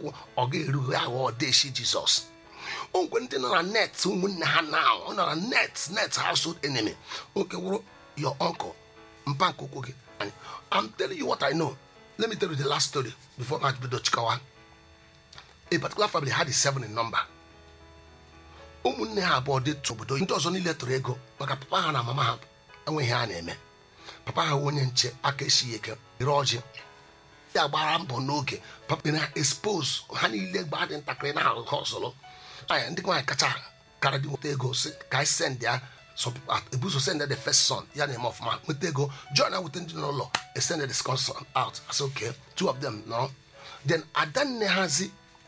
ụkwụ ọ ga-erughi aghọ deshi jizọs ogwe ndị nọ na net ụmụnne ha na ọ nọ na net net household enemy oke wụrụ your uncle mpa nke ụkwụ gị I'm telling you what I know let me tell you the last story before ma bido chikawa a particular family had a seven in number ụmụnne ha abụọ dị tụ obodo ndị ọzọ niile tụrụ ego maka papa ha na mama ha enweghị ha na-eme papa ha onye nche aka esighị ike ere ọjị ya gbara mbọ n'oge papa na expose ha niile gbaa dị ntakịrị na ahụ ha ọzọrọ anya ndị nwaanyị kacha kara dị nweta ego si ka anyị send ya ebuso send the first son ya na-eme ọfụma nweta ego john na wute ndị n'ụlọ extended the second son out as okay two of them no then adanne hazi